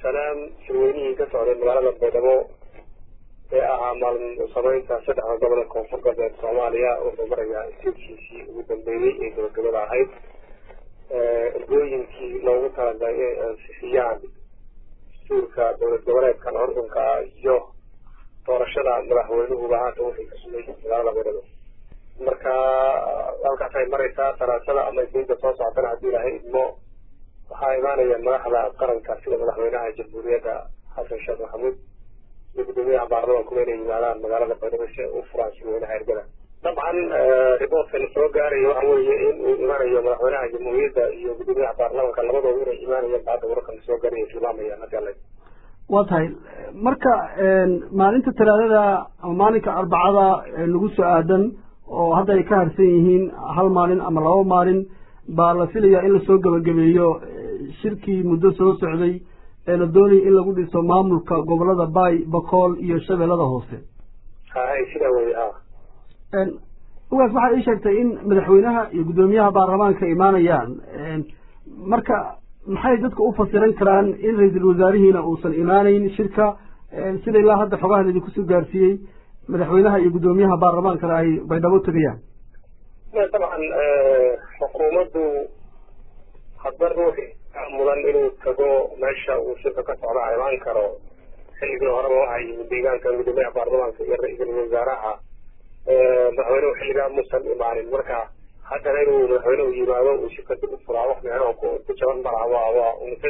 bacdisalaam shirweynihii ka socday magaalada baydhabo ee ahaa maalin sameynta saddexda gobolka koonfur galbeed soomaaliya wuxuu marayaa istiidkiisii ugu dambeeyey ee gabagabada ahayd ergooyinkii loogu talagalay inay ansixiyaan dastuurka dowlad goboleedkan ordunka ah iyo doorashada madaxweynuhuba haatan waxay ka sugay magaalada baydhabo marka halkaas ay mareysaa salaasada ama isniinta soo socotana haddii ilaahay idmo waxaa imaanaya madaxda qaranka sida madaxweynaha jamhuuriyadda xasan sheekh maxamuud iyo guddoomiyaha baarlamaankuba inay yimaadaan magaalada baydhabo si ay u furaan shirweynaha ergada dabcan riboortka la soo gaarayo waxa weeye in uu imaanayo madaxweynaha jamhuuriyadda iyo guddoomiyaha baarlamaanka labadooda inay imaanayaan bacda wararka la soo gaaraya tilmaamayaan hadii alla waa tahay marka maalinta talaadada ama maalinka arbacada lagu soo aadan oo hadda ay ka harsan yihiin hal maalin ama laba maalin baa la filayaa in lasoo gebagabeeyo shirkii muddo soo socday ee la doonayay in lagu dhiso maamulka gobolada baay bakool iyo shabeellada hoose hay sidaa wey ha ugaas waxaa ii sheegtay in madaxweynaha iyo guddoomiyaha baarlamaanka imaanayaan marka maxay dadka u fasiran karaan in ra-iisul wasaarihiina uusan imaanayn shirka sida ilaa hadda xogahan idinku soo gaarsiiyey madaxweynaha iyo guddoomiyaha baarlamaankana ay baydhabo tegayaan dabcan xukuumaddu hadba ruuxi mudan inuu tago meesha uu shirka ka socda imaan karo xilligii horeba waxaa yimid deegaanka guddoomiyaha baarlamaanka iyo ra-iisul wasaaraha madaxweynuhu xilligaa muusan imaanin marka haddana inuu madaxweynuhu yimaado uu shirka dib u furaa wax meelaha ku jaban malaha waa waa umasa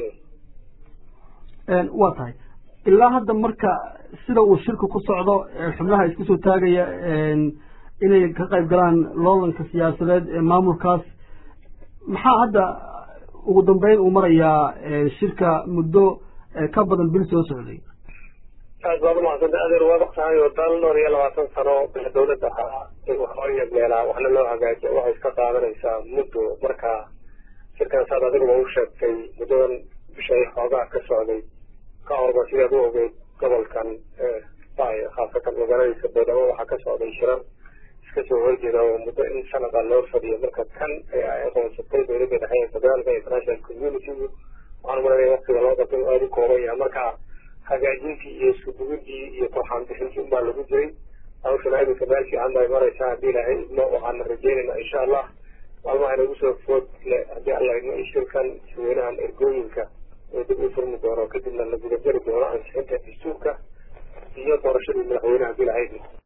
dawladdeeda waa tahay ilaa hadda marka sida uu shirka ku socdo xubnaha isku soo taagaya inay ka qayb galaan loolanka siyaasadeed ee maamulkaas maxaa hadda ugu dambeyn uu marayaa shirka muddo ka badan bil soo socday aad baad umahadsanta adeer waad ogtahay oo dal dhowr iyo labaatan sano bila dawladda ahaa in wax loo yeegleelaa waxna loo hagaajiya waxay iska qaadanaysaa muddo marka shirkan saad adiguba u sheegtay muddadan bishay xoogaa ka socday ka horba sidaad u ogeyd gobolkan bay khaasatan magaaladiisa baydhabo waxaa ka socday shirar iska soo horjeeda oo muddo in sanada loo fadhiyo marka kan ay aqoonsatay dowladda dhexe ee federaalka international community waxaan maranaya waktiga loo qabtay aada u kooban yahay marka hagaajintii iyo isku dugidii iyo korxaan bixintii unbaa lagu jiray hawshana iminka meel fiican bay maraysaa haddii ilaahay idmo waxaana rajeynaynaa insha allah maalmaha inagu soo food le haddii alla idmo in shirkan shirweynahan ergooyinka oo dib u furmi doono kadibna la gudageli doono ansixinta dastuurka iyo doorashadii madaxweynaha haddii ilaahay idmo